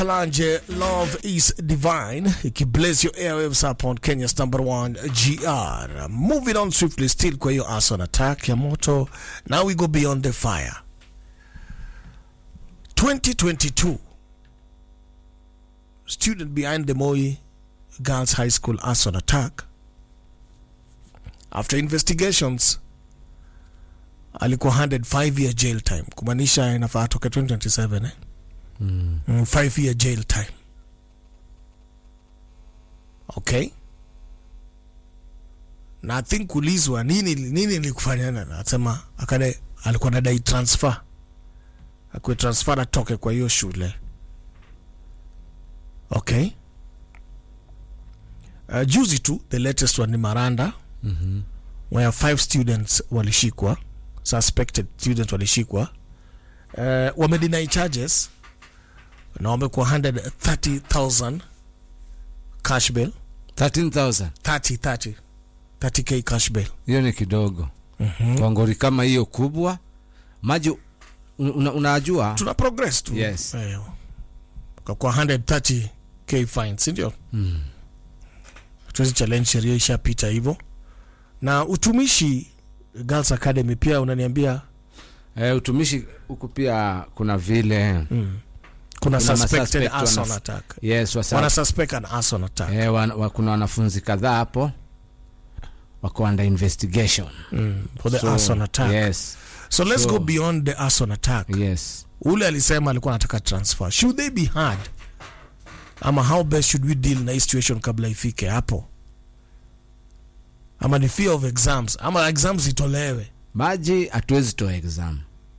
Kalanje, Love is Divine. Ikibless your airwaves up on Kenya's number one GR. Moving on swiftly, still kwa hiyo ass on attack ya moto. Now we go beyond the fire. 2022. Student behind the Moi Girls High School ass on attack. After investigations, alikuwa handed 5 year jail time, kumaanisha inafaa atoke 2027 eh? Mm, five year jail time. Okay. Na I think kulizwa nini nini nilikufanya nasema akade alikuwa nadai transfer. Akwe transfer atoke kwa hiyo shule. Okay. Uh, juzi tu the latest one ni Maranda Mhm. where five students walishikwa suspected students walishikwa uh, wamedeny charges na wamekuwa 130,000 cash bail 13000 30 30 30k cash bail hiyo ni kidogo kwa ngori kama hiyo kubwa maji una, unajua tuna progress tu Yes. Eh, kwa 130k fine si ndio mm. tuwezi challenge sheria ishapita hivyo na utumishi girls academy pia unaniambia eh, utumishi huku pia kuna vile mm, kuna Kuna suspected masuspect arson wanaf- attack yes wasa, wana suspect an arson attack eh, wan, wa, kuna wanafunzi kadhaa hapo wako under investigation mm, for the So, arson attack yes so let's So- go beyond the arson attack yes ule alisema alikuwa anataka transfer should they be hard ama how best should we deal na hii situation kabla ifike hapo ama ni fear of exams ama exams itolewe maji hatuwezi toa exam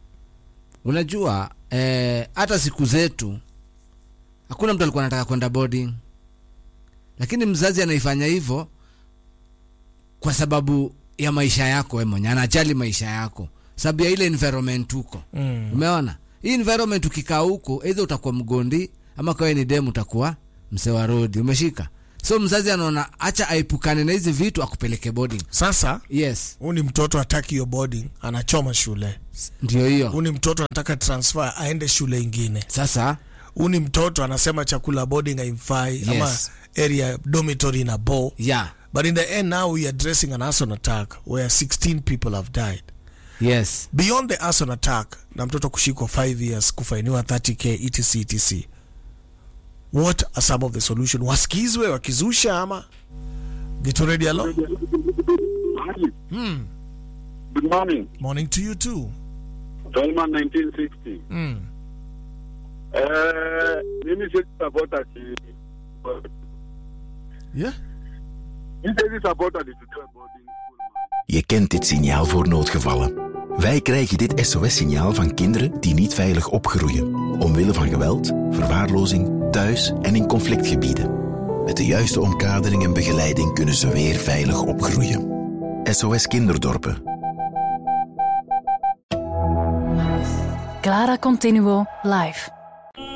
unajua eh, hata siku zetu hakuna mtu alikuwa anataka kwenda boarding lakini mzazi anaifanya hivyo kwa sababu ya maisha yako we mwenye anajali maisha yako sababu ya ile environment huko mm. umeona hii environment ukikaa huko eidha utakuwa mgondi ama kawe ni demu utakuwa msewa rodi umeshika so mzazi anaona acha aepukane na hizi vitu akupeleke boarding sasa yes huu ni mtoto ataki hiyo boarding anachoma shule ndio hiyo huu ni mtoto anataka transfer aende shule ingine sasa huu ni mtoto anasema chakula boarding haimfai Yes. ama area dormitory na bo yeah but in the end now we are addressing an arson attack where 16 people have died yes beyond the arson attack na mtoto kushikwa 5 years kufainiwa 30k etc etc what are some of the solution wasikizwe wakizusha ama get ready alo Hi. hmm. Good morning. morning to you too Tolman 1960. mm. Eh, mimi siwezi support ati yeah mimi siwezi support ati tutoe boarding school. man. Je kent dit signaal voor noodgevallen. Wij krijgen dit SOS-signaal van kinderen die niet veilig opgroeien. Omwille van geweld, verwaarlozing, thuis en in conflictgebieden. Met de juiste omkadering en begeleiding kunnen ze weer veilig opgroeien. SOS Kinderdorpen. Clara Continuo live.